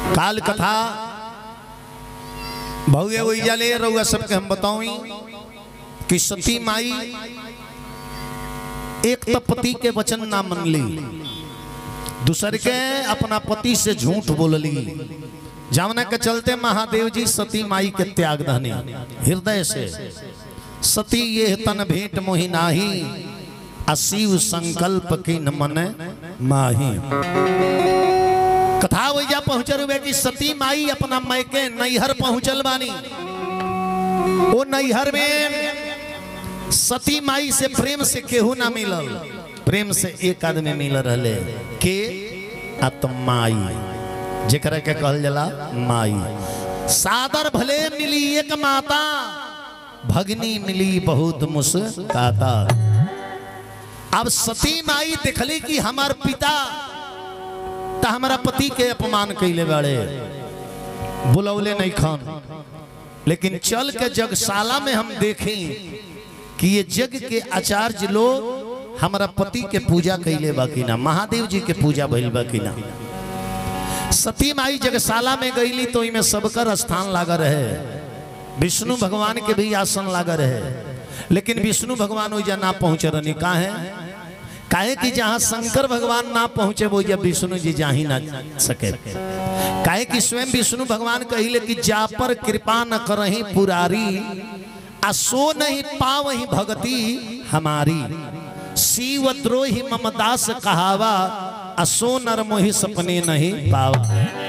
काल कथा भव्य वैया ले रहुआ सबके हम बताऊं कि सती माई एक तो पति के वचन ना मन ली दूसर के अपना पति से झूठ बोलली जावना के चलते महादेव जी सती माई के त्याग धनी हृदय से सती ये तन भेंट मोहि नाही असीव संकल्प की न मन माही कथा वैया पहुंचल हुए कि सती माई अपना मैके नैहर पहुंचल बानी वो नैहर में सती माई से प्रेम से केहू ना मिलल प्रेम से एक आदमी मिल रहे के आत्माई जेकरा के कहल जाला माई सादर भले मिली एक माता भगनी मिली बहुत मुस्काता अब सती माई देखली कि हमार पिता तो हमारा पति के अपमान कैले बाड़े बुलौले नहीं खान लेकिन चल के जगशाला में हम देखें कि ये जग के आचार्य लोग हमारा पति के पूजा कैले बाकी ना महादेव जी के पूजा भइल बाकी ना सती माई जगशाला में गईली तो इमे सबकर स्थान लागा रहे विष्णु भगवान के भी आसन लागा रहे लेकिन विष्णु भगवान ओइजा ना पहुंचे रहनी काहे काहे कि जहाँ शंकर भगवान ना पहुंचे वो या विष्णु जी जा ही ना सके काहे कि स्वयं विष्णु भगवान कहिले कि जा पर कृपा न करही पुरारी आ सो नहीं पावही भगति हमारी शिव द्रोही मम दास कहावा आ सो नर मोहि सपने नहीं पावा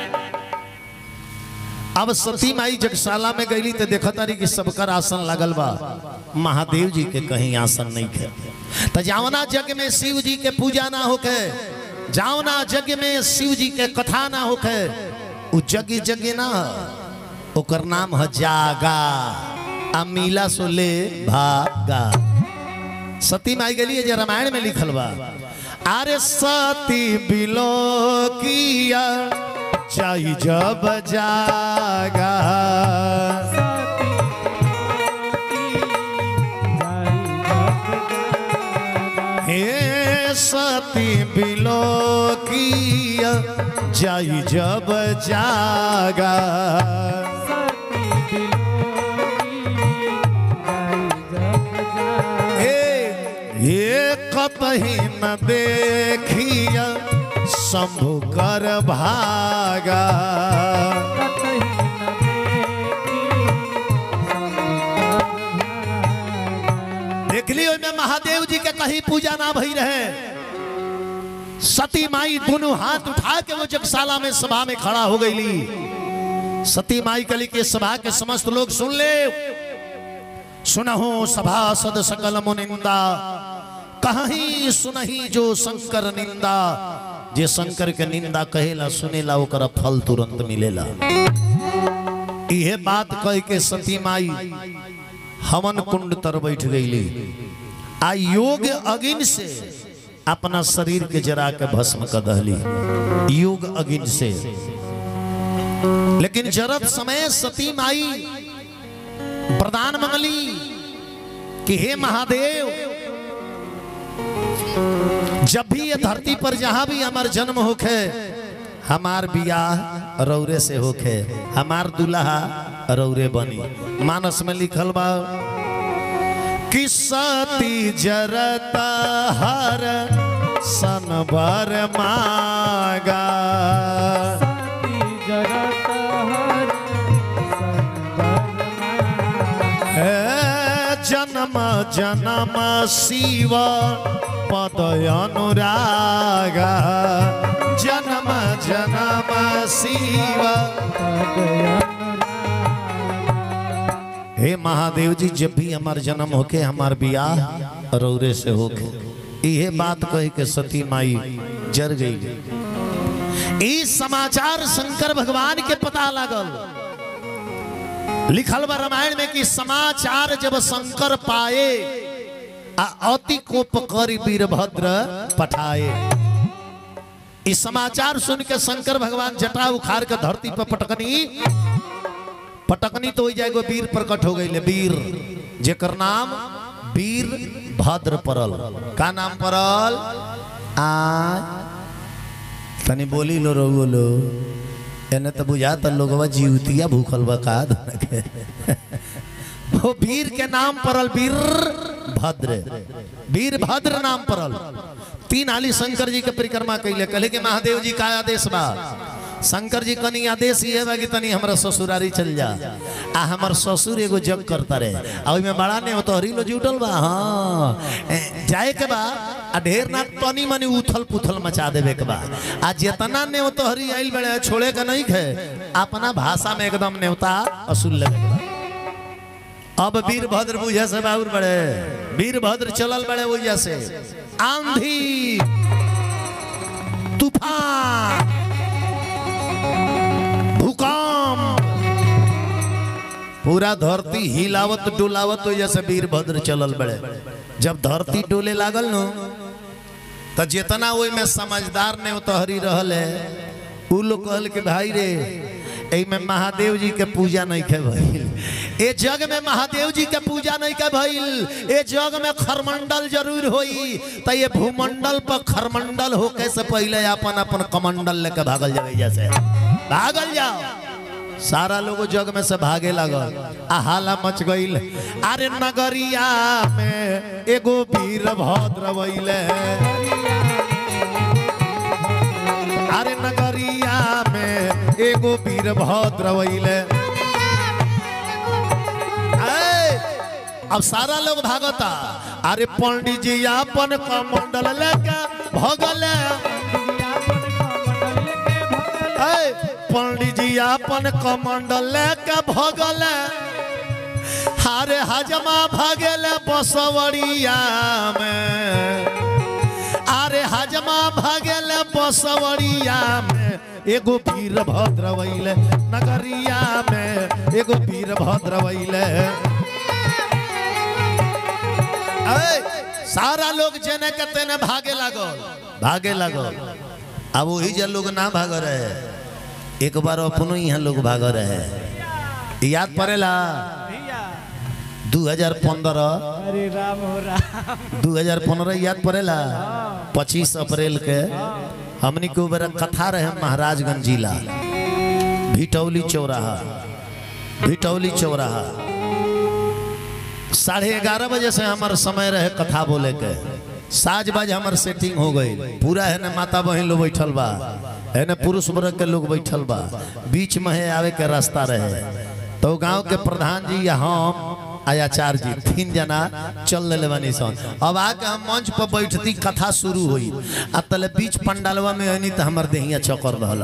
अब सती माई जगशाला में गईली तो देखा तारी कि सबकर आसन लगल बा महादेव जी के कहीं आसन नहीं थे तो जावना जग में शिव जी के पूजा ना होके जावना जग में शिव जी के कथा ना होके उ जग जग ना ओकर नाम है जागा अमीला सो ले भागा सती माई गली जे रामायण में लिखल बा अरे सती बिलो किया चाही जब जागा हे सती बिलो किया जाई जब जागा ये कतही न देखिया शंभु कर भागा देख लियो में महादेव जी के कहीं पूजा ना भई रहे सती माई दोनों हाथ उठा के वो जगशाला में सभा में खड़ा हो गई सती माई कली के सभा के समस्त लोग सुन ले सुनहो सभा सद सकल मुनिंदा कहीं सुनही जो शंकर निंदा जे शंकर के निंदा कहेला सुनेला ओकरा फल तुरंत मिलेला इहे बात कह के सती माई हवन कुंड तर बैठ गईली आ योग अगिन से अपना शरीर के जरा के भस्म कर दहली योग अगिन से लेकिन जरत समय सती माई प्रदान मंगली कि हे महादेव जब भी ये धरती पर जहां भी हमार जन्म होखे हमार बियाह रौरे से होखे हमार दुल्हा रौरे बनी मानस में लिखल बा कि सती जरत हर सन बर मागा हे जन्म जन्म शिव पद अनुरागा जन्म जन्म शिव हे महादेव जी जब भी हमार जन्म होके हमार बियाह रौरे से होके इहे बात कह के सती माई जर गई ई समाचार शंकर भगवान के पता लागल लिखल बा रामायण में कि समाचार जब शंकर पाए आ अति कोप करी वीरभद्र पठाए इस समाचार सुन के शंकर भगवान जटा उखाड़ के धरती पर पटकनी पटकनी तो हो जाए एगो वीर प्रकट हो गई वीर जेकर नाम वीर भद्र परल का नाम परल आ तनी बोली लो रहुओ लो एने तो बुझाता लोगवा जीवतिया भूखल बा का के वो वीर के नाम परल वीर भद्र वीर भद्र नाम परल तीन हाली शंकर जी के परिक्रमा कैले कहले कि महादेव जी का आदेश बा शंकर जी कनी आदेश ये बा कि तनी हमरा ससुरारी चल जा आ हमर ससुर एगो जग करता रहे आ ओइमे बड़ा ने तो हरी लो जुटल बा हां ए, जाए के बा आ ढेर ना तनी मनी उथल पुथल मचा देवे के बा आ जेतना ने तो हरी आइल बड़े छोड़े के नहीं खे अपना भाषा में एकदम नेवता असूल लेवे के बा अब वीरभद्र बुझे से बाउर बड़े वीरभद्र चलल बड़े बुझे से आंधी तूफान भूकंप पूरा धरती हिलावत डुलावत हो जैसे वीरभद्र चलल बड़े जब धरती डोले लागल नो तो जितना ओई में समझदार ने तहरी रहल है उ लोग कहल के भाई रे एई में महादेव जी के पूजा नहीं के भइल ए जग में महादेव जी के पूजा नहीं के भइल ए जग में खरमंडल जरूर होई त ये भूमंडल पर खरमंडल होके से पहले अपन अपन कमंडल लेके भागल जावे जैसे भागल जाओ सारा लोग जग में से भागे लगल आ हाला मच गईल अरे नगरिया में एगो वीर भद्र वैले अरे नगरिया में एगो वीर भद्र वैले ऐ, अब सारा लोग भागता अरे पंडित जी अपन कमंडल लेके भगले ऐ, पंडित जी अपन कमंडल लेके भगले हारे हजमा भगेले बसवरिया में अरे हजमा भगेले बसवरिया में एगो वीर भद्र वैले नगरिया में एगो वीर भद्र वैले ऐ, सारा लोग जेने के तेने भागे लागल भागे लागल अब वही जे लोग ना भाग रहे एक बार अपनो यहाँ लोग भाग रहे याद पड़ेला दू हजार पंद्रह अरे राम हो राम दू हजार पंद्रह याद पड़ेला पच्चीस अप्रैल के हमनी के ऊपर कथा रहे महाराजगंज जिला भिटौली चौराहा भिटौली चौराहा साढ़े ग्यारह बजे से हमार समय रहे कथा बोले के साज बाज हमार सेटिंग हो गई पूरा है ना माता बहन लोग बैठल बा है ना पुरुष वर्ग के लोग बैठल बा बीच में है आवे के रास्ता रहे तो गांव के प्रधान जी या हम आचार्य जी तीन जना चल ले बानी सन अब आके हम मंच पर बैठती कथा शुरू हुई आ तले बीच पंडालवा में आनी तो हमार देहिया चक्कर रहला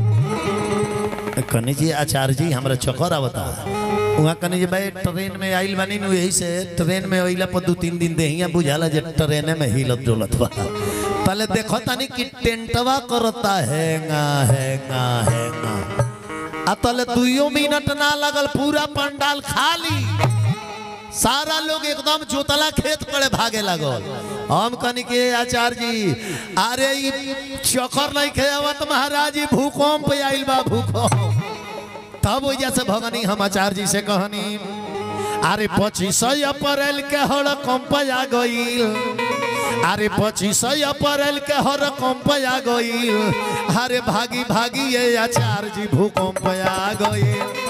कनी जी आचार्य जी हमरा चक्कर आवता वहाँ कनी जी भाई ट्रेन में आइल बानी नु यही से ट्रेन में अइला पर दू तीन दिन देहिया बुझाला जे ट्रेने में हिलत डोलत बा पहले देखो तानी कि टेंटवा करता हैंगा हैंगा हैंगा आ तले दुइयो मिनट ना लगल पूरा पंडाल खाली सारा लोग एकदम जोतला खेत पड़े भागे लगल हम कनी के आचार्य जी अरे ई चक्कर नहीं खेवत महाराज जी भूकंप आइल बा भूकंप तब वजह से भगनी हम आचार्य जी से कहनी अरे पच्चीस अप्रैल के हड़कंप आ गईल अरे पच्चीस अप्रैल के हड़कंप आ गईल अरे भागी भागी ये आचार्य जी भूकंप आ गईल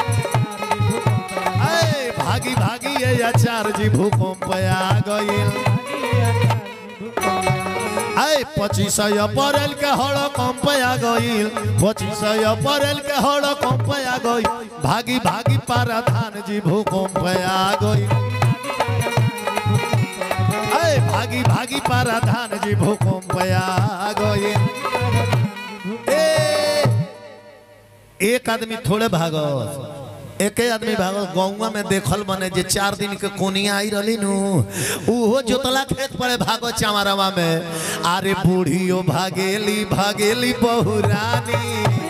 ऐ, भागी भागी ये आचार्य जी भूकंप आ गईल ऐ पच्चीस अप्रैल के हड़कंप आ गईल पच्चीस अप्रैल के हड़कंप आ गईल भागी भागी पाराधान जी भूकंप आ गईल ऐ भागी भागी पाराधान जी भूकंप आ गईल ए, एक आदमी थोड़े भागत एके आदमी भागल गौवा में देखल बने जे चार दिन के कोनिया आई रही नु उहो जोतला खेत पड़े भागो चमारवा में अरे बूढ़ियो भागेली भागेली बहुरानी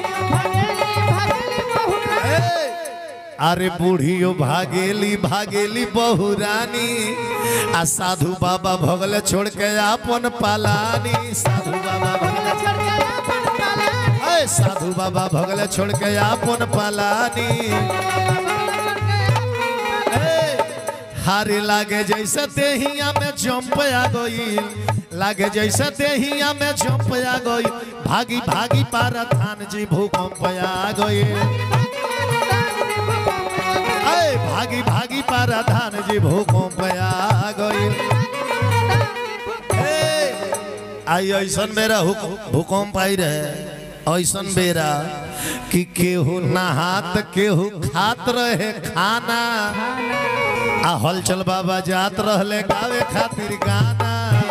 ए, अरे बूढ़ियो भागेली भागेली बहुरानी आ साधु बाबा भगले छोड़ के अपन पालानी साधु बाबा भगले ऐ साधु बाबा भगले छोड़ के अपन पालानी ए, हारे लागे जैसे देहिया में जंप आ गई लागे जैसे देहिया में जंप आ गई भागी भागी पारथान जी भूकंप आ गए अय भागी भागी पारथान जी भूकंप आ गए ए, आई ऐसन बेरा हुक- भूकंप आई रहे ऐसन बेरा कि केहू नहात केहू खात रहे खाना आ हलचल बाबा जात रहले गावे खातिर गाना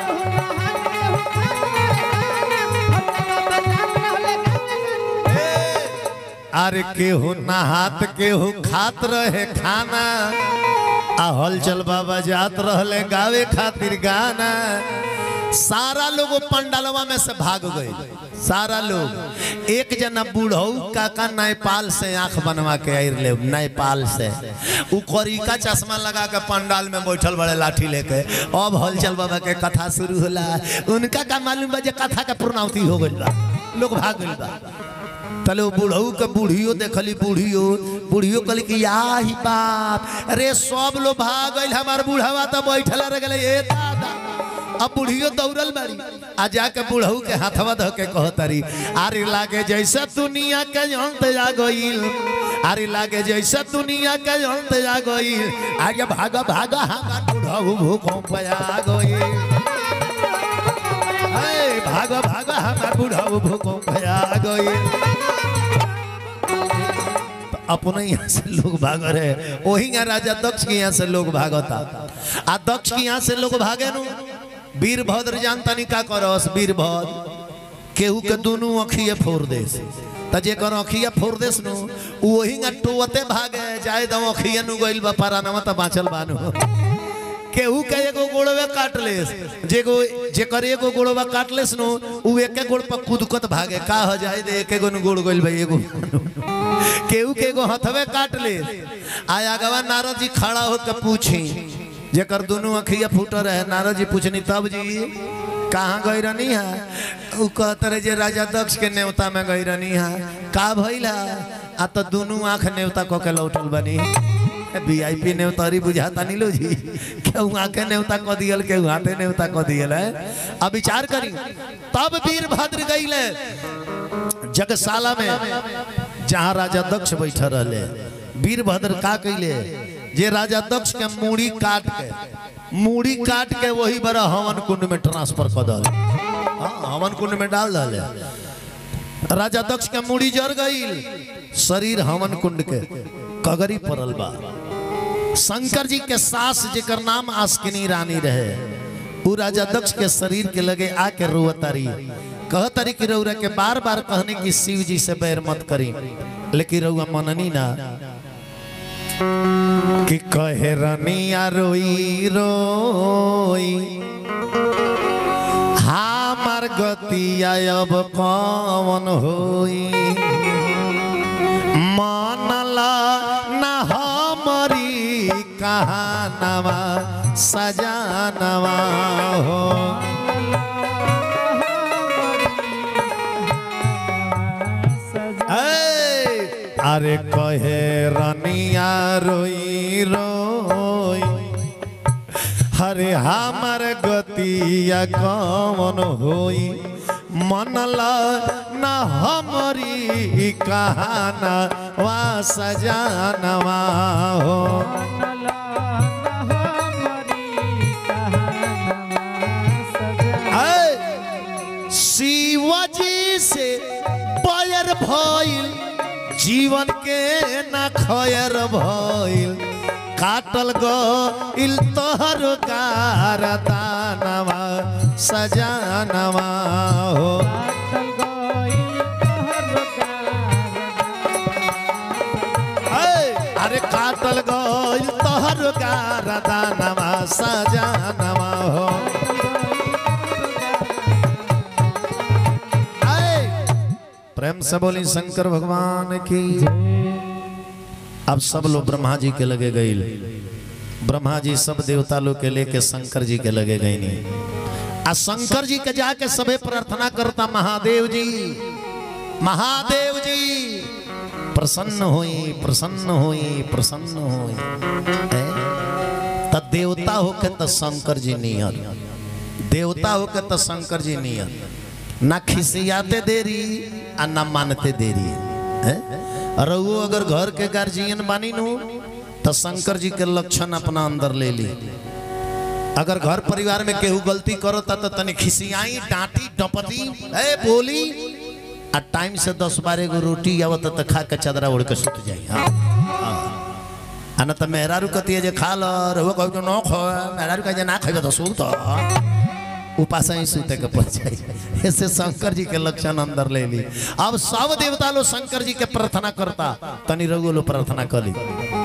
अरे केहू नहात केहू खात रहे खाना आ हलचल बाबा जात रहले गावे खातिर गाना सारा लोग पंडालवा में से भाग गए सारा लोग एक जना बूढ़ऊ काका नेपाल से आंख बनवा के आयर ले नेपाल से उ करिका चश्मा लगा के पंडाल में बैठल बड़े लाठी लेके अब हलचल बाबा के कथा शुरू होला उनका का मालूम बा जे कथा के पूर्णावती हो गइल बा लोग भाग गइल बा तले वो बुढ़ऊ के बूढ़ियो देखली बूढ़ियो बूढ़ियो कहली कि याही बाप अरे सब लोग भाग गइल हमार बूढ़वा तो बैठल रह गए ए दादा अब बूढ़ियो दौड़ल बारी आ जाके बूढ़ऊ के हाथवा धो के कहतरी आरे लागे जैसे दुनिया के अंत जा गइल आरे लागे जैसे दुनिया के अंत जा गइल आगे भागा भागा हमार बूढ़ऊ भूकंप आ गइल ए, भागा भागा हमार बुढ़ाऊ भूकंप आ गई अपने यहाँ से लोग भाग रहे वही यहाँ राजा दक्ष के यहाँ से लोग भागता आ दक्ष के यहाँ से लोग भागे नु वीरभद्र जानता नहीं का करस वीरभद्र केहू के दोनों अखिए फोड़ देस त जेकर अखिया फोड़ देस नु उ वही ना टोते भागे जाए दम अखिया नु गइल बा पारानवा त बाचल बानु केहू के एगो गोड़वे काट लेस जेगो जेकर एगो गोड़वा काट लेस नु उ एके गोड़ पर कूदकत भागे का हो जाए दे एके गो नु गोड़ गइल बा एगो केहू के एगो हथवे काट ले आया गवा नारद जी खड़ा होकर पूछी जेकर दोनों अखिया फूटल रहे नारद जी पूछनी तब जी कहाँ गई रहनी है उ कहत रहे जे राजा दक्ष के नेवता में गई रहनी है का भइला आ तो दोनों आंख नेवता को के लौटल बनी वीआईपी नेवतारी बुझाता नहीं लो जी केहू आंखे नेवता को दियल केहू हाथे नेवता को दियल है अब विचार करी तब वीरभद्र गईले जगशाला में जहाँ राजा दक्ष बैठे रहले वीरभद्र का कैले जे राजा दक्ष के मूड़ी काट के मूड़ी काट के वही बड़ा हवन कुंड में ट्रांसफर कर दल हाँ, हवन कुंड में डाल दल राजा दक्ष के मूड़ी जर गईल शरीर हवन कुंड के कगरी पड़ल बा शंकर जी के सास जेकर नाम आस्किनी रानी रहे उ राजा दक्ष के शरीर के लगे आके रोवतारी कहतारी कि रउरा के बार बार कहने की शिव जी से बैर मत करी लेकिन रउआ मननी ना कि कहे रनिया रोई रोई हमार गतिया अब कौन होई मानला न हमारी कहानवा सजानवा हो ए, अरे कहे रनिया रोई रोई हरे हमार गतिया कौन होई मनला न हमारी कहाना वा सजानवा हो ऐ, शिवजी से पैर भइल जीवन के न खयर भइल काटल गइल तोहर कारदानवा सजानवा हो ऐ, अरे काटल गइल तोहर कारदानवा सजानवा हो ऐ, प्रेम से बोली शंकर भगवान की अब सब लोग ब्रह्मा जी के लगे गई ब्रह्मा जी सब देवता लोग के लेके शंकर जी के लगे गई नहीं आ शंकर जी के जाके सबे प्रार्थना करता महादेव जी महादेव जी प्रसन्न होई प्रसन्न होई प्रसन्न होई हैं? त देवता होके त शंकर जी नियर देवता होके त शंकर जी नियर ना खिसियाते देरी आ ना मानते देरी हैं? और वो अगर घर के गार्जियन बानी नु तो शंकर जी के लक्षण अपना अंदर ले ली अगर घर परिवार में केहू गलती करो ता तो तनी खिसियाई डांटी डपटी ए बोली आ टाइम से दस बारह गो रोटी आवत तो खा के चदरा ओढ़ के सुत जाई हाँ आ ना तो मेहरारू कतिए जे खा ल रहुआ कहू तो न खो मेहरारू कहे जे ना खेबे तो सुत उपास ही सूते के पड़ जाए ऐसे शंकर जी के लक्षण अंदर ले ली अब सब देवता लोग शंकर जी के प्रार्थना करता तनी रघु लो प्रार्थना कर ली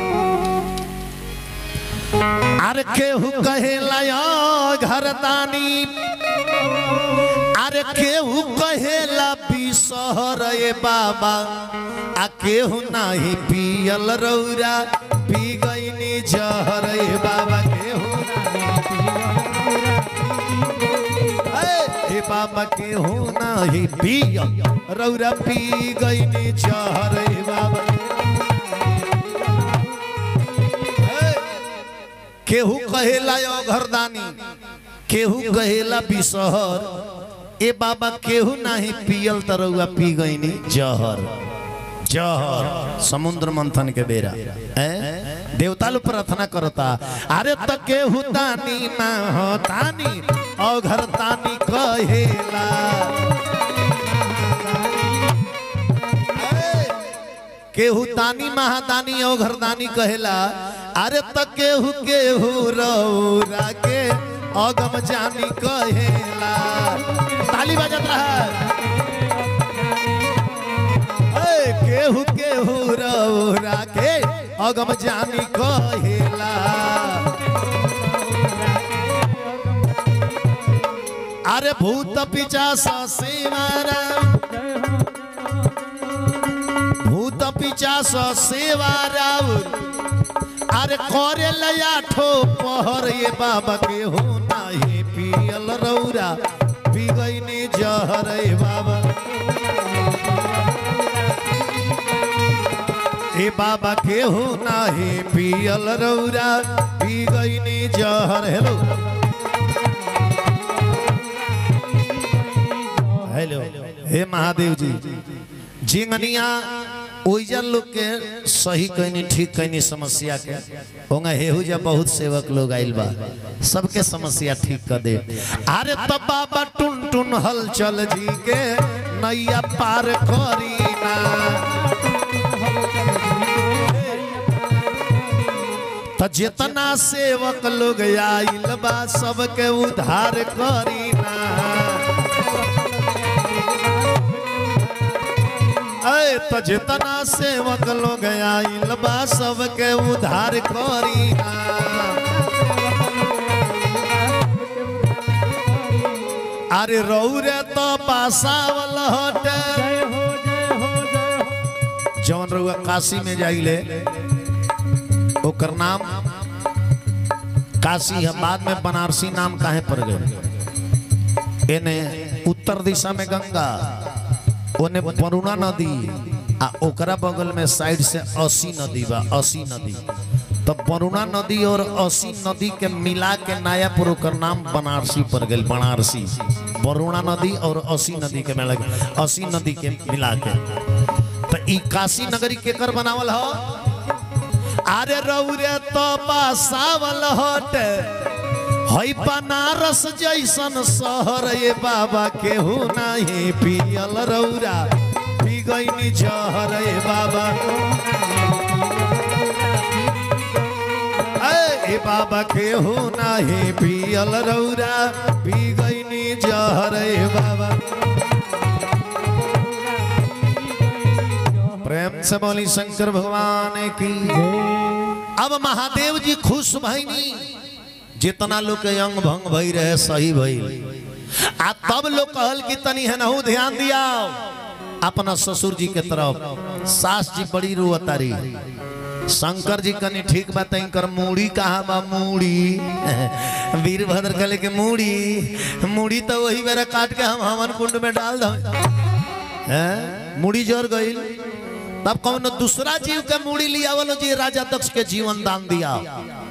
अरे केहू कहेला यो घर दानी अरे केहू कहेला बिसहर ए बाबा आ केहू नाही पियल रौरा पी गईनी जहर ए बाबा केहू ए बाबा केहू नाही पिय रौरा पी गईनी जहर ए बाबा केहू कहेला यो घरदानी केहू कहेला बिसहर ए बाबा केहू नाही पियल तरौआ पी गईनी जहर जहर समुद्र मंथन के बेरा हैं देवता लोग प्रार्थना करता अरे त केहू तानी ना हो तानी औ घर तानी कहेला केहू तानी महादानी और घरदानी कहेला अरे त केहू केहू रौरा के अगम जानी कहेला ताली बजत रहा ए, केहू केहू रौरा के अगम जानी कहेला अरे भूत पिचास सेवारा भूत पिचास सेवा राउर अरे करे लया ठो पहर ये बाबा के हो नाही पियल रौरा पी गईनी जहर ए बाबा ए बाबा के हो नाही पियल रौरा पी गईनी जहर हेलो हेलो हे महादेव जी जिंगनिया ओइजा लोग के सही कहनी ठीक कहनी समस्या के होंगे हेहू जा बहुत सेवक लोग आइल बा सबके समस्या ठीक कर दे अरे तब बाबा टुन टुन हलचल जी के नैया पार करी ना त जितना सेवक लोग आइल बा सबके उद्धार करी ना ऐ तो जितना सेवक लोग आइल बा सबके उद्धार करी ना अरे रौरे तो पासावल हटे जय हो जय हो जय हो जौन रउआ काशी में जाइले ओकर नाम काशी है बाद में बनारसी नाम काहे पड़ गए एने उत्तर दिशा में गंगा ओने वरुणा नदी आ ओकरा बगल में साइड से असी नदी बा असी नदी तो वरुणा नदी और असी नदी के मिला के नायापुर ओकर नाम बनारसी पड़ गई बनारसी वरुणा नदी और असी नदी के मिला के असी नदी के मिला के तो ई काशी नगरी केकर बनावल हो अरे रौरे तो पासावल हट हई बनारस जैसन शहर ये बाबा केहू नहीं पियल रौरा पी गईनी जहर ये बाबा ए बाबा केहू नहीं पियल रौरा पी गईनी जहर ये बाबा प्रेम से बोली शंकर भगवान की अब महादेव जी खुश भईनी जितना लोग के अंग भंग भई रहे सही भई आ तब लोग कहल कि तनी है नहु ध्यान दिया अपना ससुर जी के तरफ सास जी बड़ी रोअतारी शंकर जी कनी ठीक बात कर मूड़ी कहा बा मूड़ी वीरभद्र कहले के मूड़ी मूड़ी तो वही बेरा काट के हम हवन कुंड में डाल दो हैं मूड़ी जर गई तब कौन दूसरा जीव के मूड़ी लिया वालो जी राजा दक्ष के जीवन दान दिया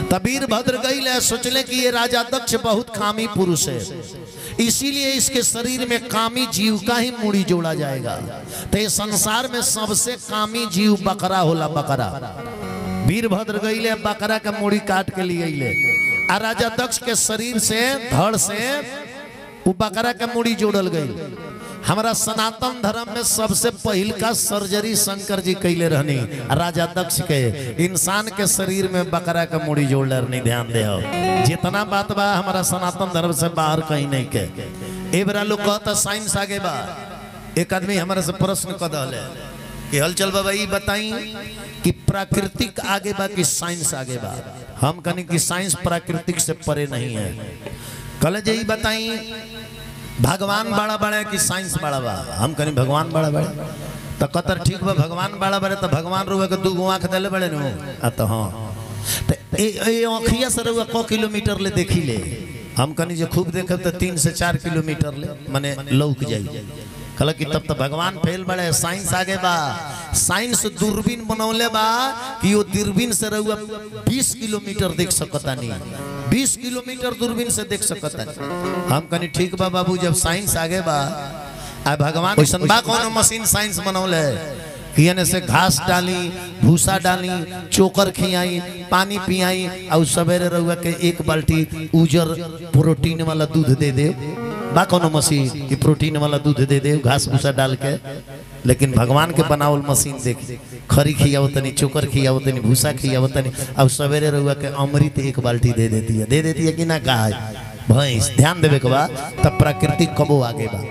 तबीर भद्र गई ले सोचले कि ये राजा दक्ष बहुत कामी पुरुष है इसीलिए इसके शरीर में कामी जीव का ही मूड़ी जोड़ा जाएगा तो ये संसार में सबसे कामी जीव बकरा होला बकरा वीरभद्र गईले बकरा के मूड़ी काट के लिए अइले आ राजा दक्ष के शरीर से धड़ से वो बकरा के मूड़ी जोड़ल गई हमारा सनातन धर्म में सबसे पहिल का सर्जरी शंकर जी कैले रहनी राजा दक्ष के इंसान के शरीर में बकरा का मुड़ी जोड़ रहनी ध्यान दे जितना बात बा हमारा सनातन धर्म से बाहर कहीं नहीं के ए बरा लोग कहता साइंस आगे बा एक आदमी हमारा से प्रश्न कर दल कि हलचल बाबा ई बताई कि प्राकृतिक आगे बा कि साइंस आगे बा हम कहनी कि साइंस प्राकृतिक से परे नहीं है कल जे ई बताई भगवान बड़ा बड़ा है कि साइंस बड़ा बा हम कहीं भगवान बड़ा बड़े तो कतर ठीक बा भगवान बड़ा बड़े तो भगवान रुआ के दू गो आँख दिले बड़े नु आ तो हाँ तो ए ए आँखिया से रुआ को किलोमीटर ले देखी ले हम कनी जे खूब देखब तो तीन से चार किलोमीटर ले माने लौक जाई कहला कि तब तो भगवान फेल बड़े साइंस आगे बा साइंस दूरबीन बनौले बा कि वो दूरबीन से रहुआ 20 किलोमीटर देख सकता नहीं 20 किलोमीटर दूरबीन से देख सकता नहीं हम कनी ठीक बा बाबू जब साइंस आगे बा आ भगवान वैसन बा कौन मशीन साइंस बनौले कि एने से घास डाली भूसा डाली चोकर खियाई पानी पियाई और सवेरे रहुआ के एक बाल्टी उजर प्रोटीन वाला दूध दे दे बा कोनो मशीन कि प्रोटीन वाला दूध दे दे घास भूसा डाल के लेकिन भगवान के बनावल मशीन देख खरी खियाओ तनी चोकर खियाओ तनी भूसा खियाओ तनी और सवेरे रहुआ के अमृत एक बाल्टी दे देती है दे देती है कि ना गाय भैंस ध्यान देवे के बा तब प्राकृतिक कबो आगे बा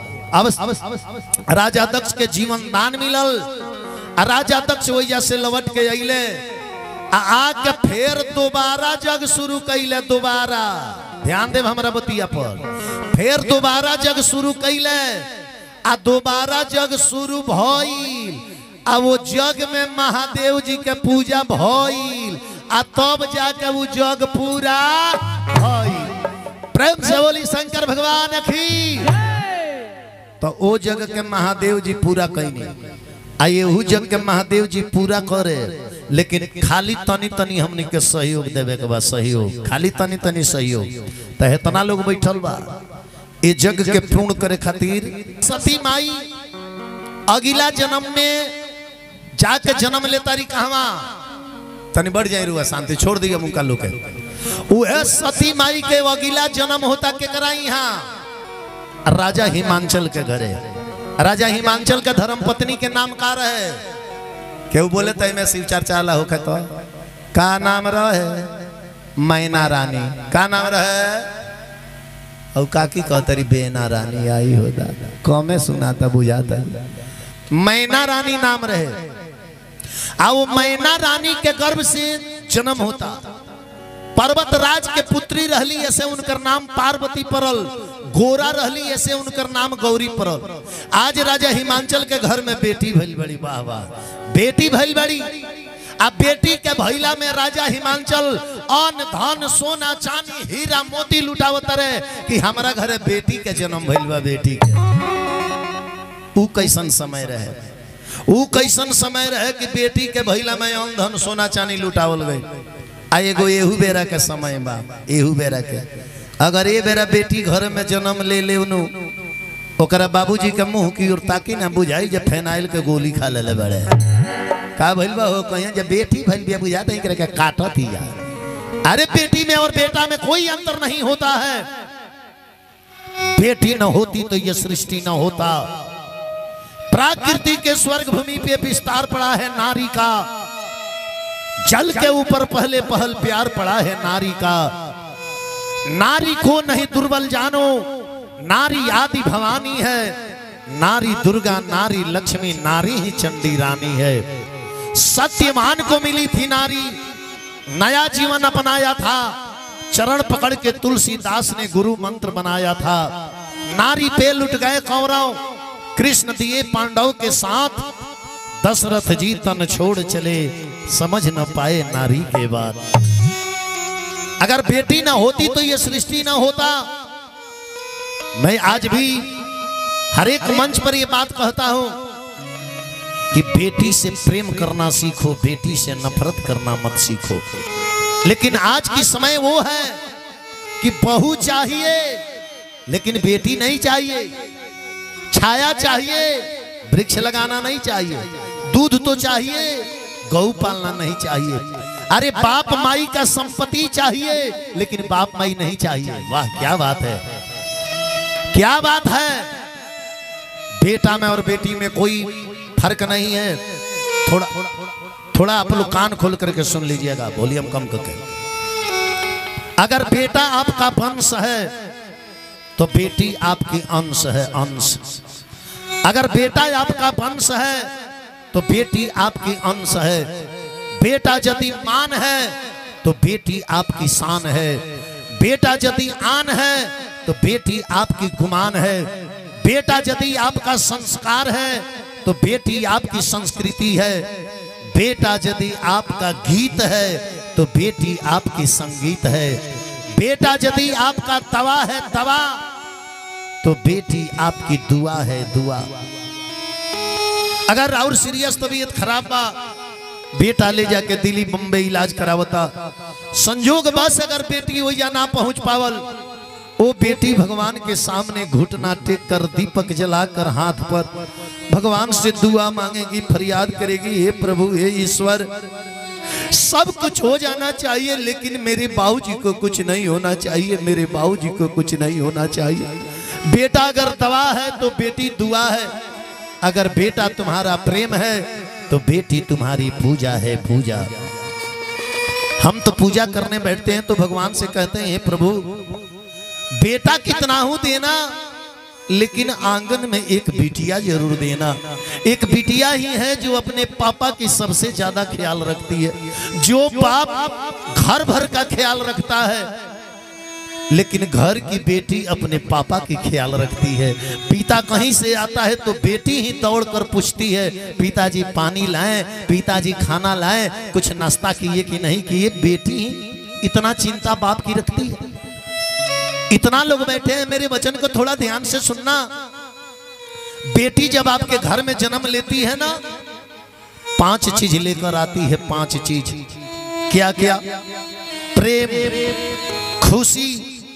अब राजा दक्ष के जीवन दान मिलल आ राजा दक्ष वैया से लौट के अइले आ आके फिर दोबारा जग शुरू कैले दोबारा ध्यान देव हमरा बतिया पर फिर दोबारा जग शुरू कैले आ दोबारा जग शुरू भइल आ वो जग में महादेव जी के पूजा भइल आ तब जाके वो जग पूरा भइल प्रेम से बोली शंकर भगवान की तो ओ जग के महादेव जी पूरा कैनी आ एहू जग के महादेव जी पूरा करे लेकिन खाली तनी तनी हमनी के सहयोग देवे के बा सहयोग खाली तनी तनी सहयोग तो इतना लोग बैठल बा ये जग के पूर्ण करे खातिर सती माई अगला जन्म में जाके जन्म ले तारी कहवा तनी बढ़ जाए रुआ शांति छोड़ दिया मुका लोग के उहे सती माई के अगला जन्म होता केकरा यहाँ राजा हिमांचल के घरे राजा हिमांचल के धर्म पत्नी के नाम का रहे केहू बोले तो में शिव चर्चा ला होखे तो का नाम रहे मैना रानी का नाम रहे और काकी कहतरी बेना रानी आई हो दादा कमे सुनाता बुझाता मैना रानी नाम रहे आ वो मैना रानी के गर्भ से जन्म होता पर्वत राज के पुत्री रहली ऐसे उनकर नाम पार्वती परल गोरा रहली ऐसे उनकर नाम गौरी परल आज राजा हिमांचल के घर में बेटी भइल बड़ी वाह वाह बेटी भइल बड़ी आ बेटी के भैला में राजा हिमांचल अन धन सोना चांदी हीरा मोती लुटावत रहे कि हमारा घरे बेटी के जन्म भइल बा बेटी के ऊ कैसन समय रहे ऊ कैसन समय रहे कि बेटी के भैला में अन धन सोना चांदी लुटावल गई आ एगो एहू बेरा के समय बा एहू बेरा के अगर ए बेरा बेटी घर में जन्म ले ले उनु ओकरा बाबूजी के मुंह की ओर ताकी ना बुझाई जे फेनाइल के गोली खा ले बड़े का भइल बा हो कहिया जे बेटी भइल बिया बुझाता ही करे के काटत ही यार अरे बेटी में और बेटा में कोई अंतर नहीं होता है बेटी न होती तो ये सृष्टि न होता प्राकृति के स्वर्ग भूमि पे विस्तार पड़ा है नारी का जल के ऊपर पहले पहल प्यार पड़ा है नारी का नारी को नहीं दुर्बल जानो नारी आदि भवानी है नारी दुर्गा नारी लक्ष्मी नारी ही चंडी रानी है सत्यवान को मिली थी नारी नया जीवन अपनाया था चरण पकड़ के तुलसीदास ने गुरु मंत्र बनाया था नारी पे लुट गए कौरव कृष्ण दिए पांडव के साथ दशरथ जी तन छोड़ चले समझ न पाए नारी के बाद अगर बेटी ना होती तो ये सृष्टि ना होता मैं आज भी हर एक मंच पर ये बात कहता हूं कि बेटी से प्रेम करना सीखो बेटी से नफरत करना मत सीखो लेकिन आज की समय वो है कि बहू चाहिए लेकिन बेटी नहीं चाहिए छाया चाहिए वृक्ष लगाना नहीं चाहिए दूध तो चाहिए गौ पालना नहीं चाहिए अरे बाप माई का संपत्ति चाहिए लेकिन बाप माई नहीं चाहिए वाह क्या बात है क्या बात है बेटा में और बेटी में कोई फर्क नहीं है थोड़ा थोड़ा आप लोग कान खोल करके सुन लीजिएगा वॉल्यूम कम करके अगर बेटा आपका वंश है तो बेटी आपकी अंश है अंश अगर बेटा आपका वंश है तो बेटी आपकी अंश है बेटा यदि मान है तो बेटी आपकी शान है बेटा यदि आन है तो बेटी आपकी गुमान है बेटा यदि आपका संस्कार है तो बेटी आपकी संस्कृति है बेटा यदि आपका गीत है तो बेटी आपकी संगीत है बेटा यदि आपका तवा है तवा तो बेटी आपकी दुआ है दुआ अगर और सीरियस तबीयत खराब बा बेटा ले जाके दिल्ली बम्बई इलाज करावता संजोग बस अगर बेटी हो या ना पहुंच पावल वो बेटी भगवान के सामने घुटना टेक कर दीपक जलाकर हाथ पर भगवान से दुआ मांगेगी फरियाद करेगी हे प्रभु हे ईश्वर सब कुछ हो जाना चाहिए लेकिन मेरे बाबूजी को कुछ नहीं होना चाहिए मेरे बाबूजी को कुछ नहीं होना चाहिए बेटा अगर दवा है तो बेटी दुआ है अगर बेटा तुम्हारा प्रेम है तो बेटी तुम्हारी पूजा है पूजा हम तो पूजा करने बैठते हैं तो भगवान से कहते हैं हे प्रभु बेटा कितना हूं देना लेकिन आंगन में एक बिटिया जरूर देना एक बिटिया ही है जो अपने पापा की सबसे ज्यादा ख्याल रखती है जो बाप घर भर का ख्याल रखता है लेकिन घर की बेटी अपने पापा की ख्याल रखती है पिता कहीं से आता है तो बेटी ही दौड़ कर पूछती है पिताजी पानी लाएं पिताजी खाना लाएं कुछ नाश्ता किए कि नहीं किए बेटी ही इतना चिंता बाप की रखती है इतना लोग बैठे हैं मेरे वचन को थोड़ा ध्यान से सुनना बेटी जब आपके घर में जन्म लेती है ना पांच चीज लेकर आती है पांच चीज क्या क्या प्रेम खुशी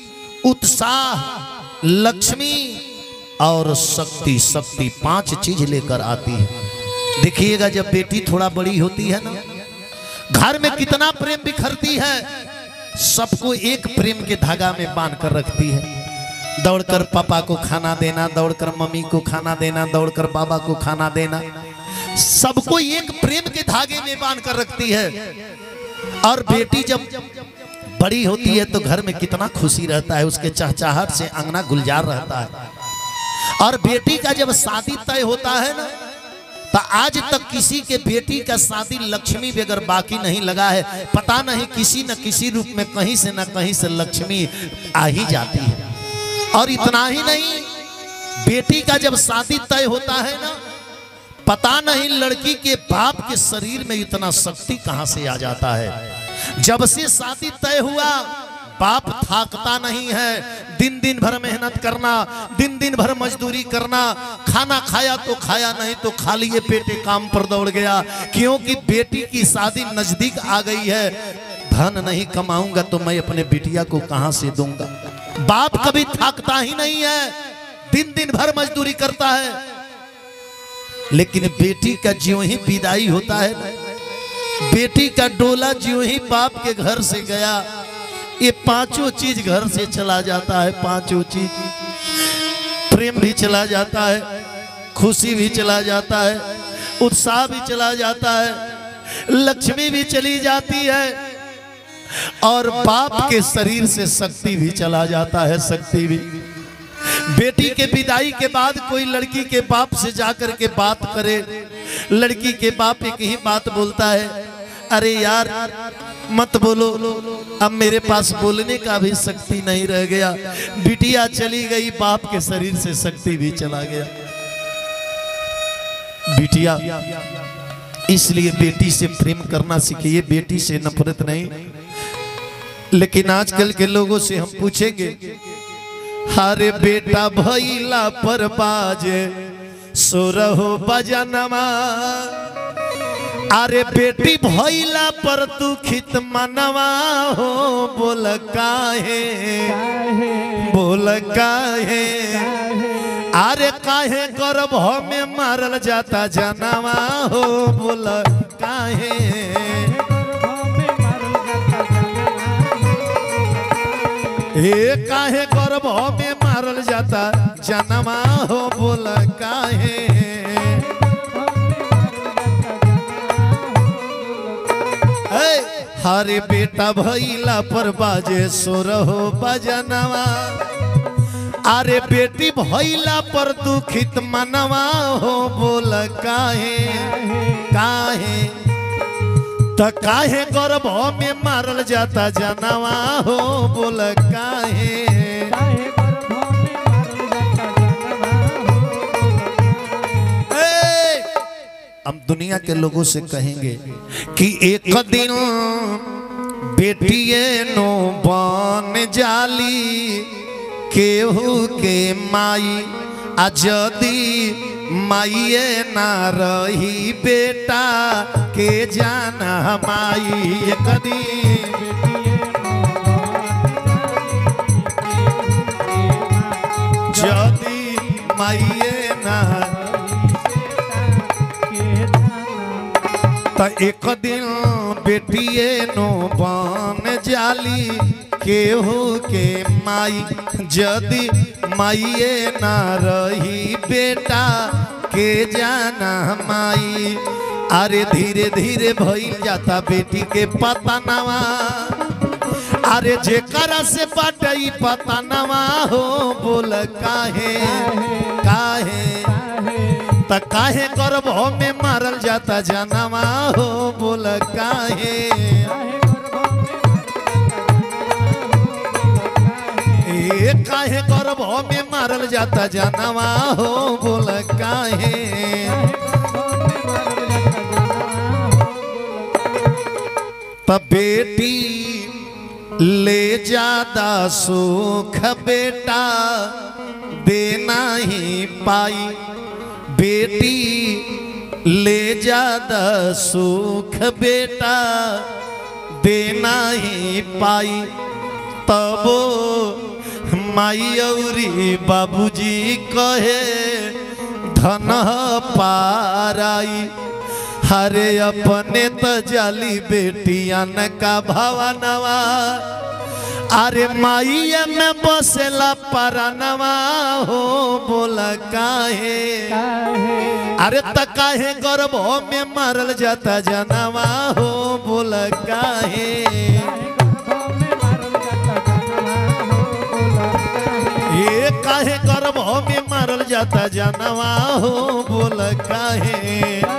उत्साह लक्ष्मी और शक्ति शक्ति पांच चीज लेकर आती है देखिएगा जब बेटी थोड़ा बड़ी होती है ना घर में कितना प्रेम बिखरती है सबको एक प्रेम के धागा में बांध कर रखती है दौड़कर पापा को खाना देना दौड़कर मम्मी को खाना देना दौड़कर बाबा को खाना देना सबको एक प्रेम के धागे में बांध कर रखती है और बेटी जब बड़ी होती है तो घर में कितना खुशी रहता है उसके चहचहाहट से अंगना गुलजार रहता है और बेटी का जब शादी तय होता है ना तो आज तक किसी के बेटी का शादी लक्ष्मी बगैर बाकी नहीं लगा है पता नहीं किसी न किसी रूप में कहीं से न कहीं से लक्ष्मी आ ही जाती है और इतना ही नहीं बेटी का जब शादी तय होता है ना पता नहीं लड़की के बाप के शरीर में इतना शक्ति कहां से आ जाता है जब से शादी तय हुआ बाप थाकता नहीं है दिन दिन भर मेहनत करना दिन दिन भर मजदूरी करना खाना खाया तो खाया नहीं तो खाली ये पेटे काम पर दौड़ गया क्योंकि बेटी की शादी नजदीक आ गई है धन नहीं कमाऊंगा तो मैं अपने बिटिया को कहां से दूंगा बाप कभी थाकता ही नहीं है दिन दिन भर मजदूरी करता है लेकिन बेटी का ज्यों ही विदाई होता है बेटी का डोला ज्यों ही बाप के घर से गया ये पांचों चीज घर से चला जाता है पांचों चीज प्रेम भी चला जाता है खुशी भी चला जाता है उत्साह भी चला जाता है लक्ष्मी भी चली जाती है और बाप के शरीर से शक्ति भी चला जाता है शक्ति भी बेटी के विदाई के बाद कोई लड़की के बाप से जाकर के बात करे लड़की के बाप एक ही बात बोलता है अरे यार मत बोलो अब मेरे पास बोलने का भी शक्ति नहीं रह गया बिटिया चली गई बाप के शरीर से शक्ति भी चला गया बिटिया इसलिए बेटी से प्रेम करना सीखिए बेटी से नफरत नहीं लेकिन आजकल के लोगों से हम पूछेंगे हरे बेटा भैला पर बाजे सो रहो बजनमा अरे बेटी भैला पर तू खित मनवा हो बोल काहे काहे बोल काहे काहे अरे काहे गर्भ में मारल जाता जनवा हो बोल काहे हे काहे गर्भ में मारल जाता जनवा हो बोल काहे ए, हरे बेटा भैला पर बाजे सोर हो बजनवा अरे बेटी भैला पर दुखित मनवा हो बोल काहे काहे त काहे गर्भ में मारल जाता जनवा हो बोल काहे ए, हम दुनिया के लोगों से कहेंगे कि एक दिन बेटिए नो बन जाली केहू के माई आ जदी माइए ना रही बेटा के जाना माई एक दिन जदी माइए ना त एक दिन बेटिए नो बन जाली केहू के माई जदी माइए ना रही बेटा के जाना माई अरे धीरे धीरे भइल जाता बेटी के पता नवा अरे जेकरा से बाटई पता नवा हो बोल काहे काहे त काहे गर्भ में मारल जाता जनवा हो बोल काहे ए काहे गर्भ में मारल जाता जनवा हो बोल काहे त बेटी ले जादा सुख बेटा देना ही पाई बेटी ले जादा सुख बेटा देना ही पाई तबो माई औरी बाबूजी कहे धन पाराई हरे अपने त जाली बेटियन का भवनवा अरे माइया में बसेला परनवा हो बोल काहे अरे त काहे गर्भ में मारल जाता जनवा हो बोल काहे ये काहे गर्भ में मारल जाता जनवा हो बोल काहे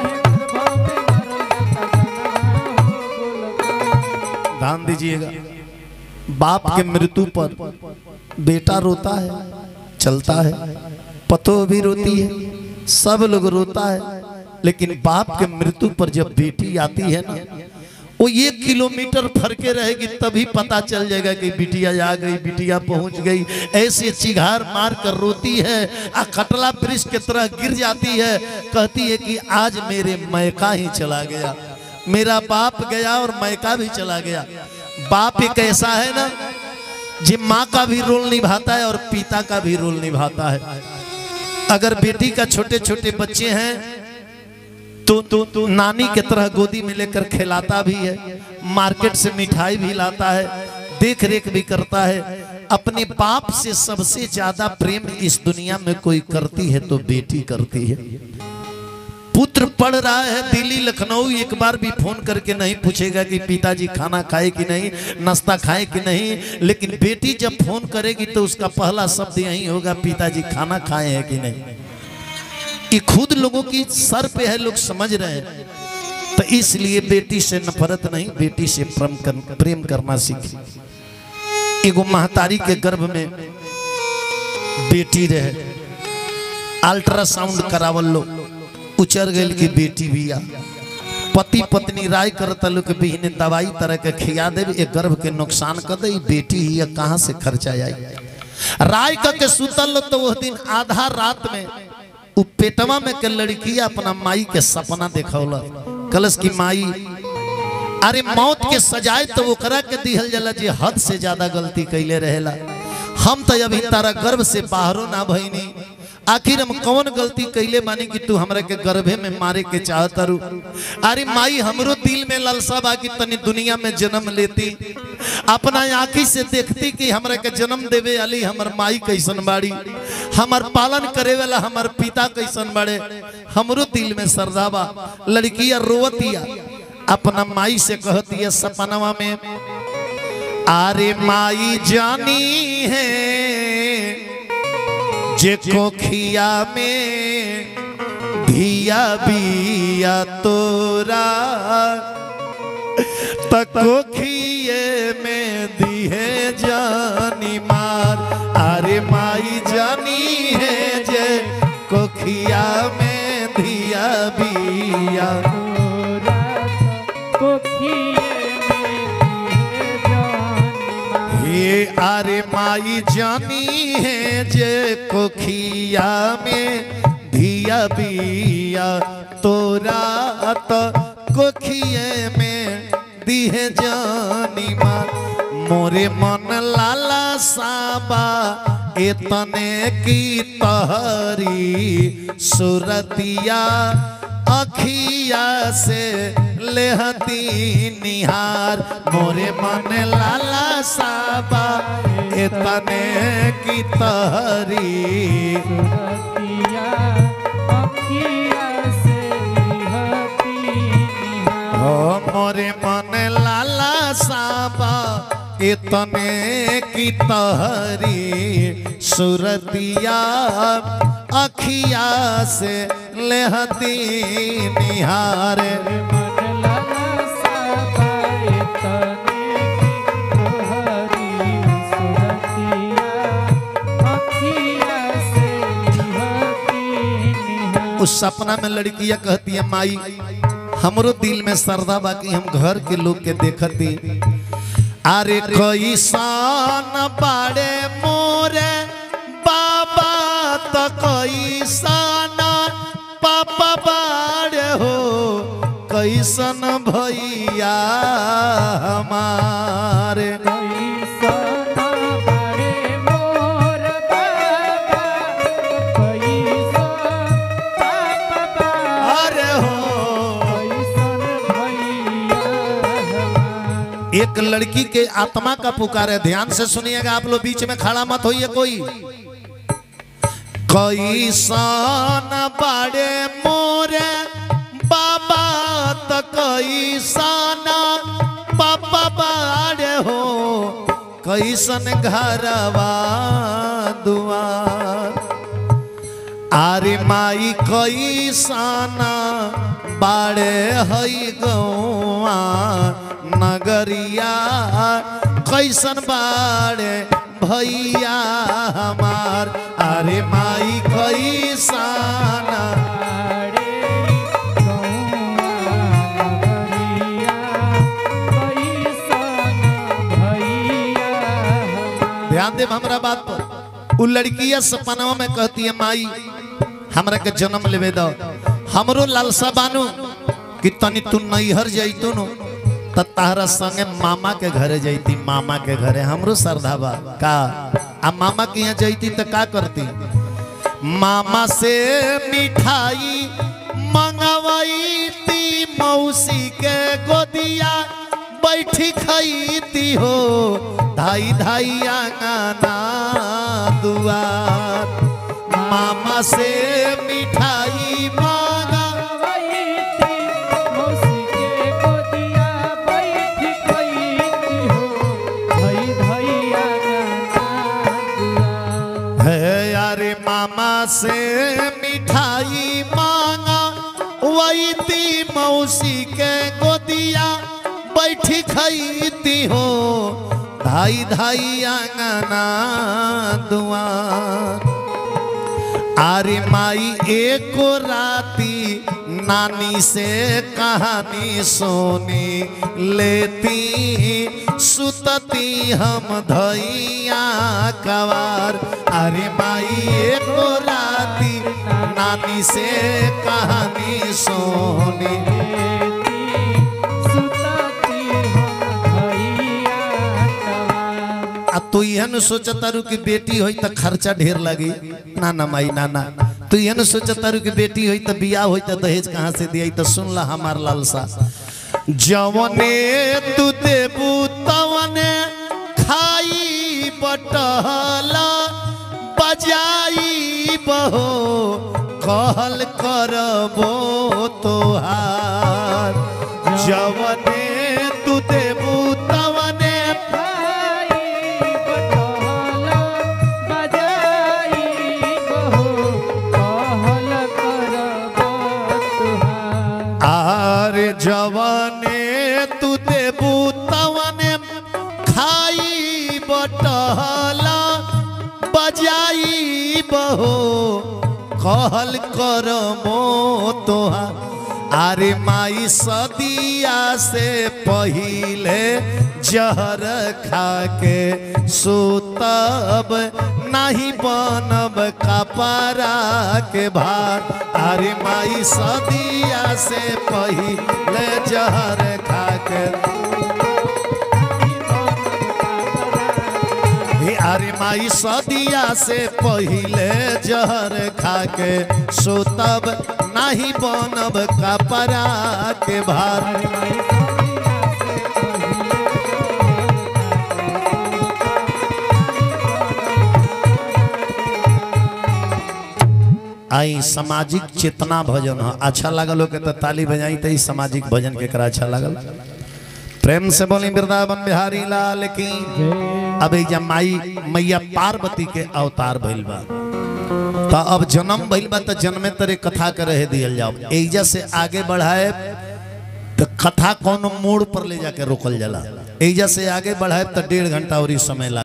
ध्यान दीजिएगा बाप के मृत्यु पर बेटा रोता है चलता है पतो भी रोती है सब लोग रोता है लेकिन बाप के मृत्यु पर जब बेटी आती है ना वो एक किलोमीटर फरके रहेगी तभी पता चल जाएगा कि बिटिया आ गई बिटिया पहुंच गई ऐसे चिघार मार कर रोती है आ कटला वृक्ष की तरह गिर जाती है कहती है कि आज मेरे मैका ही चला गया मेरा बाप गया और मैका भी चला गया बाप एक ऐसा है ना जी माँ का भी रोल निभाता है और पिता का भी रोल निभाता है अगर बेटी का छोटे छोटे बच्चे हैं तो तो तो नानी के तरह गोदी में लेकर खिलाता भी है मार्केट से मिठाई भी लाता है देख रेख भी करता है अपने बाप से सबसे ज्यादा प्रेम इस दुनिया में कोई करती है तो बेटी करती है पुत्र पढ़ रहा है दिल्ली लखनऊ एक बार भी फोन करके नहीं पूछेगा कि पिताजी खाना खाए कि नहीं नाश्ता खाए कि नहीं लेकिन बेटी जब फोन करेगी तो उसका पहला शब्द यही होगा पिताजी खाना खाए हैं कि नहीं ये खुद लोगों की सर पे है लोग समझ रहे हैं तो इसलिए बेटी से नफरत नहीं बेटी से प्रेम कर, प्रेम करना सीखी एगो महतारी के गर्भ में बेटी रहे अल्ट्रासाउंड करावल लो उचर गई की बेटी बिया पति पत्नी राय करता लोग के बिहने दवाई तरह के खिया दे एक गर्भ के नुकसान कर दे बेटी ही है, कहाँ से खर्चा आई राय करके सुतल तो वह दिन आधा रात में उ पेटवा में के लड़की अपना माई के सपना देखौल कलश की माई अरे मौत के सजाए तो ओकरा के दिहल जाला जे हद से ज्यादा गलती कैले रहेला हम तो अभी तारा गर्भ से बाहरो ना भईनी आखिर हम कौन गलती कैले बानी कि तू हमरा के गर्भे में मारे के चाहत रू अरे माई हमरो दिल में लालसा बा कि तनी दुनिया में जन्म लेती अपना आंखी से देखती कि हमरा के जन्म देवे वाली हमर माई कैसन बाड़ी हमर पालन करे वाला हमर पिता कैसन बाड़े हमरो दिल में सरदा बा लड़किया रोवतिया अपना माई से कहती है सपनवा में आरे माई जानी है जे कोखिया में धिया बिया तोरा तकोखिए में दिहे जानी मार अरे माई जानी है जे कोखिया में धिया बिया हे अरे माई जानी है जे कोखिया में धिया बिया तोरा तो कोखिए में दिहे जानी माँ मोरे मन लाला साबा इतने की तहरी सुरतिया अखिया से लेहती निहार मोरे मन लाला साबा इतने की तहरी हो मोरे मन लाला साबा इतने की तहरी सुरतिया अखिया से लेहती निहार उस सपना में लड़कियां कहती है माई हमरो दिल में सरदा बाकी हम घर के लोग के देखती अरे कोई सान बाड़े मोरे बाबा तो कोई सान पापा बाड़े हो कैसन भैया हमारे अरे हो एक लड़की के आत्मा का पुकार है ध्यान से सुनिएगा आप लोग बीच में खड़ा मत होइए कोई कोई सान बड़े मोरे बाबा तो कोई सान पापा बाड़े हो कैसन घरवा दुआर आरे माई कई साना बाड़े हई गौआ नगरिया कैसन बाड़े भैया हमार अरे माई कई साना ध्यान दे हमरा बात पर उ लड़किया सपनवा में कहती है माई हमरा के जन्म लेवे दो हमरो लालसा बानू कि तनी तू नैहर जैतू नु त तारा संगे मामा के घरे जैती मामा के घरे हमरो श्रद्धा बा का आ मामा के यहाँ जैती त का करती मामा से मिठाई मंगवाईती मौसी के गोदिया बैठी खईती हो धाई धाई आंगना दुआर मामा से मिठाई मांगा है यारे मामा से मिठाई मांगा वही ती मौसी के गोदिया बैठी खईती हो धाई धाई आंगना दुआर आरे माई एको राती नानी से कहानी सोनी लेती सुतती हम धैया कवार अरे माई एको राती नानी से कहानी सोनी सुतती हम भैया तवार आ तू यहन सोचता रू कि बेटी होई त खर्चा ढेर लगी ना ना माई ना ना तू यहन सोचता रू कि बेटी होई त बियाह होई त दहेज कहाँ से दिया त सुन ला हमार लालसा जवने तू देबू तवने खाई बटहला बजाई बहो कहल करबो तोहार जवने तू देबू तवने भाई बटहला बजाई बहो कहल करब तुहार आर जवाने तू देबू तवने खाई बटहला बजाई बहो कहल कर मो तोहा अरे माई सदिया से पहिले जहर खा के सुतब नहीं बनब कपड़ा के भार अरे माई सदिया से पहिले जहर खा के हे अरे माई सदिया से पहिले जहर खा के सुतब नहीं बनब कपड़ा के भार आई सामाजिक चेतना भजन ह अच्छा लागल हो के तो ताली बजाई तो सामाजिक भजन के करा अच्छा लागल प्रेम से बोली वृंदावन बिहारी लाल की अब एजा माई मैया पार्वती के अवतार भइल बा तो अब जन्म भइल बा तो जन्मे तरे कथा के रहे दियल जाओ एजा से आगे बढ़ाए तो कथा कौन मोड़ पर ले जाके रोकल जाला एजा से आगे बढ़ाए तो डेढ़ घंटा और समय लाग